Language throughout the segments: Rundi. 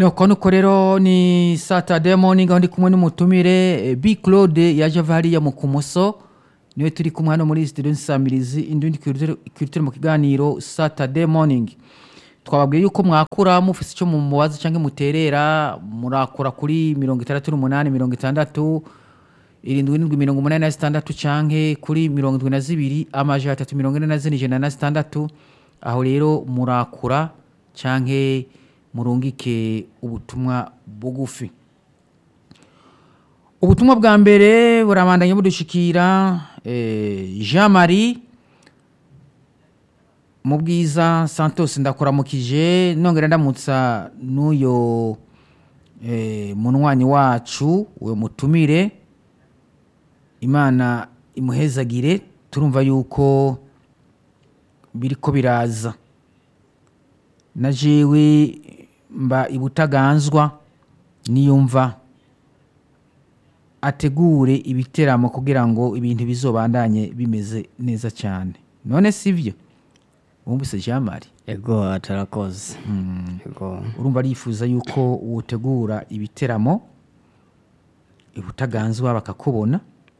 nuko nuko rero ni saturday morning aho ndi kumwe n'umutumire eh, b claude yaje ava hariya mu kumoso niwe turi kumwe hano muri studio nsamirizi indundi culture mu kiganiro saturday morning twababwiye yuko mwakura mufise icyo mumubaza cyangwa muterera murakura kuri mirongo itandatu n'umunani mirongo itandatu irindwi n'indwi mirongo umunani na zitandatu canke kuri mirongo indwi na zibiri amajana atatu mirongo ine na zine ijana na zitandatu aho rero murakura canke murungike ubutumwa bugufi ubutumwa bwa mbere burabandanya budushikira eh, jean marie mu bwiza santos ndakuramukije nongera ndamutsa n'uyo eh, munywanyi wacu uyo mutumire imana imuhezagire turumva yuko biriko biraza na jewe mba ibutaganzwa niyumva ategure ibiteramo kugira ngo ibintu bizobandanye bimeze neza cyane none sivyo wumvise jean marie ego atarakoze ego urumva arifuza yuko wotegura ibiteramo ibutaganzwa bakakubona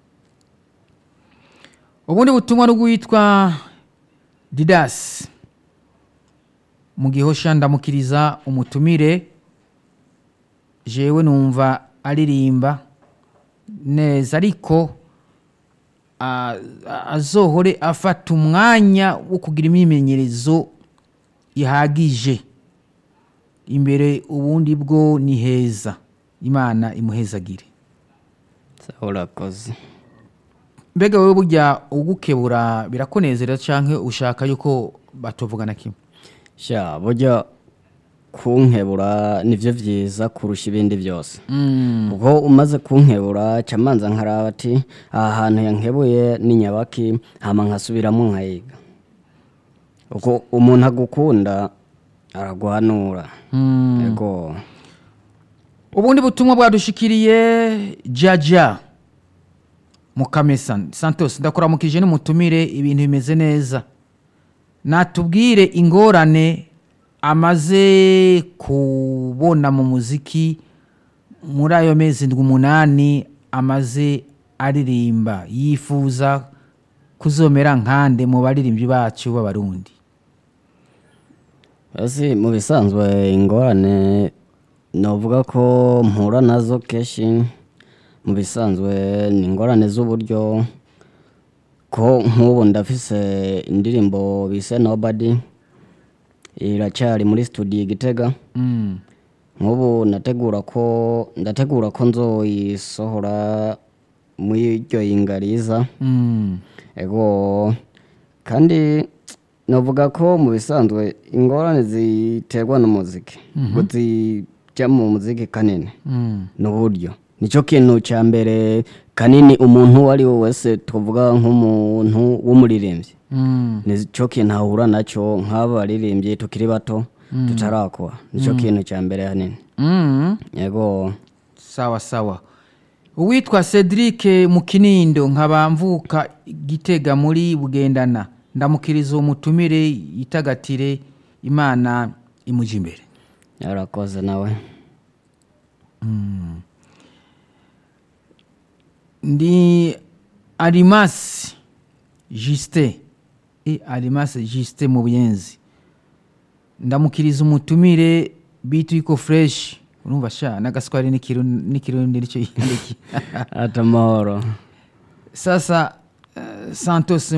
ubundi butumwa n'ubwitwa didasi mu gihosha ndamukiriza umutumire jewe numva aririmba neza ariko a- a- azohore afata umwanya wo kugira imyimenyerezo ihagije imbere ubundi bwo ni heza imana imuhezagire sawa urakoze mbega wowe burya ugukebura birakunezera cyangwa ushaka yuko batuvugana kimwe sha burya kunkebura nivyo vyiza kurusha ibindi byose ubwo umaze kunkebura ca manza nkaraba ati aha hantu yankebuye ni nyabaki hama nkasubiramo nkayiga ubwo umuntu agukunda araguhanura ego ubundi butumwa bwadushikiriye jaja mukamesa santos ndakuramukije n'umutumire ibintu bimeze neza natubwire ingorane amaze kubona mu muziki muri ayo mezi ndwi umunani amaze aririmba yifuza kuzomera nkande mu baririmbyi bacu b'abarundi Ese mu bisanzwe ingorane novuga ko mpura nazo kenshi mu bisanzwe ni ingorane z'uburyo ko nk'ubu ndafise indirimbo bise nobody iracyari muri studio i Gitega Mm. nk'ubu ndategura ko ndategura ko nzoyisohora muri iryo yingariza Mm. ego kandi navuga ko mu bisanzwe ingorane ziterwa n'umuziki ngo zijya mu muziki kanini Mm. ni uburyo nicyo kintu cya mbere kanini umuntu uwo ari we wese tuvuga nk'umuntu w'umuririmbyi Mm. nicyo kintu ahura nacyo nk'aba baririmbyi tukiri bato tutarakora nicyo kintu cya mbere hanini Mm. yego sawa sawa uwitwa cedric mu kinindo nkaba mvuka gitega muri bugendana ndamukiriza uwo mutumire yitagatire imana imuja imbere yarakoze nawe ndi arimasi jisite e arimasi jisite mu buyenzi ndamukiriza umutumire bitu iko fureshi urumva sha n'agaswari n'ikirundi n'ikirundi nicyo yandiki ati amahoro sasa uh, santos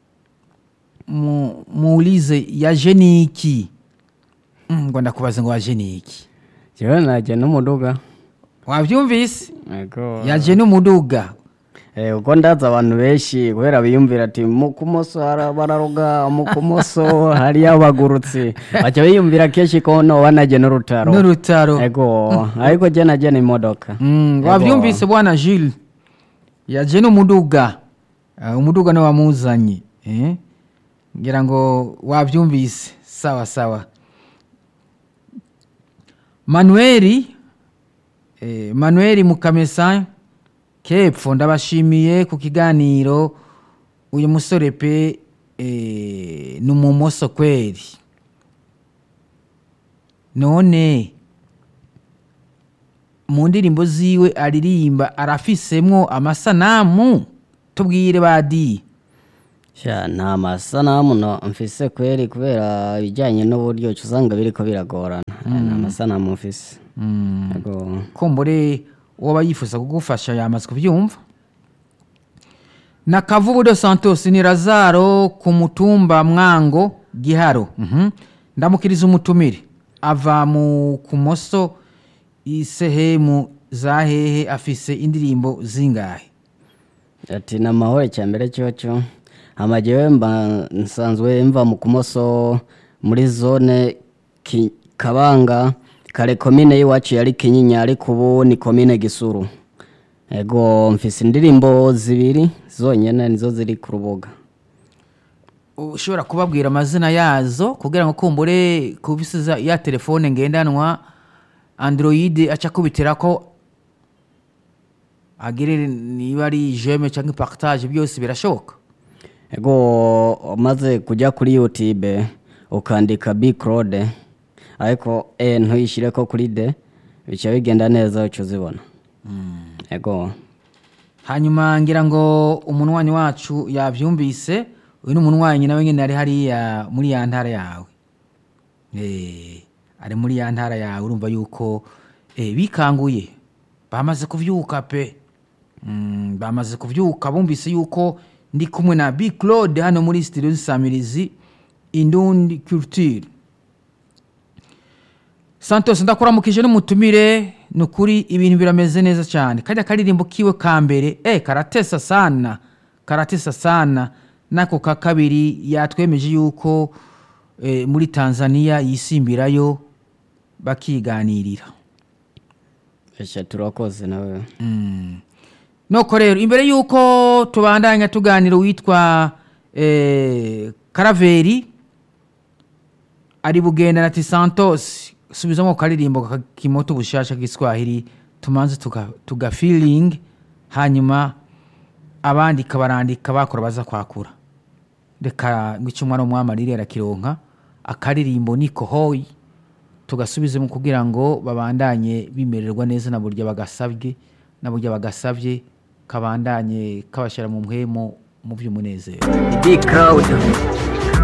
mu- muulize yaje niki Mm, ngo ndakubaza ngo waje niki jewe najya n'umuduga wabyumvise yego yaje n'umuduga Eh, uko ndaza abantu benshi kubera biyumvira ati mu kumoso hara- bararoga mu kumoso hariyo abagurutsi baca biyumvira kenshi ko noba naje n'urutaro n'urutaro ego ariko je naje n'imodoka Mm, Yego. wabyumvise bwana Jules yaje n'umuduga uh, umuduga niwe wamuzanye eh? ngira ngo wabyumvise sawa sawa manueli eh, manueli mukamesa kepfo ndabashimiye ku kiganiro uyu musore pe eh, ni umumoso kweri none mu ndirimbo ziwe aririmba arafisemwo amasanamu tubwire badi sha nta masanamu no mfise kweri kubera ibijyanye n'uburyo uca usanga biriko biragorana nta masanamu mfise yego kumbure uwaba yifuza kugufasha yamaze kubyumva na kavubu de santos ni razaro ku mutumba mwango giharo Mhm. ndamukiriza umutumire ava mu kumoso isehemu za hehe afise indirimbo zingahe ati ni amahoro cya mbere cyoco amagewe mba nsanzwe mva mu kumoso muri zone Ki- kabanga kare komine y'iwacu yari kinyinya ariko ubu ni komine gisuru ego mfise indirimbo zibiri zonyene nizo ziri ku rubuga ushobora kubabwira amazina yazo kugira ngo kumbure kubisiza ya telefone ngendanwa android aca kubitira ko agire niba ari jeme cyangwa partage byose birashoboka ego umaze kujya kuri youtube ukandika big claude ariko e ntuyishyire ko kuri de bica bigenda neza uca uzibona ego hanyuma ngira ngo umunwanyi wacu yabyumvise uyu ni umunwanyi nawe nyine ari hariya muri ya ntara yawe Eh, ari muri ya ntara yawe urumva yuko eh, bikanguye bamaze kubyuka pe Mm, bamaze kubyuka bumvise yuko ndi kumwe na big claude hano muri studio nsamirizi indundi culture santos ndakuramukije n'umutumire ni ukuri ibintu birameze neza cyane kajya karirimbo kiwe ka mbere eh karatesa sana karatesa sana nako ka kabiri yatwemeje yuko eh, muri tanzania yisimbirayo bakiganirira eshatu turakoze nawe nuko rero imbere y'uko tubandanya tuganira uwitwa eh, karaveri ari bugenda na tisantos subizamo karirimbo ka kimoto bushasha k'iswahili tumanze tuga, tuga feeling hanyuma abandi kabarandika bakora baza kwakura reka ngwica umwana w'umwamarire arakironka akaririmbo niko hoyi tugasubizemo kugira ngo babandanye bimererwa neza na buryo bagasabwe na buryo bagasabye kabandanye kabashyira mu mpwemo mu by'umunezero big crowd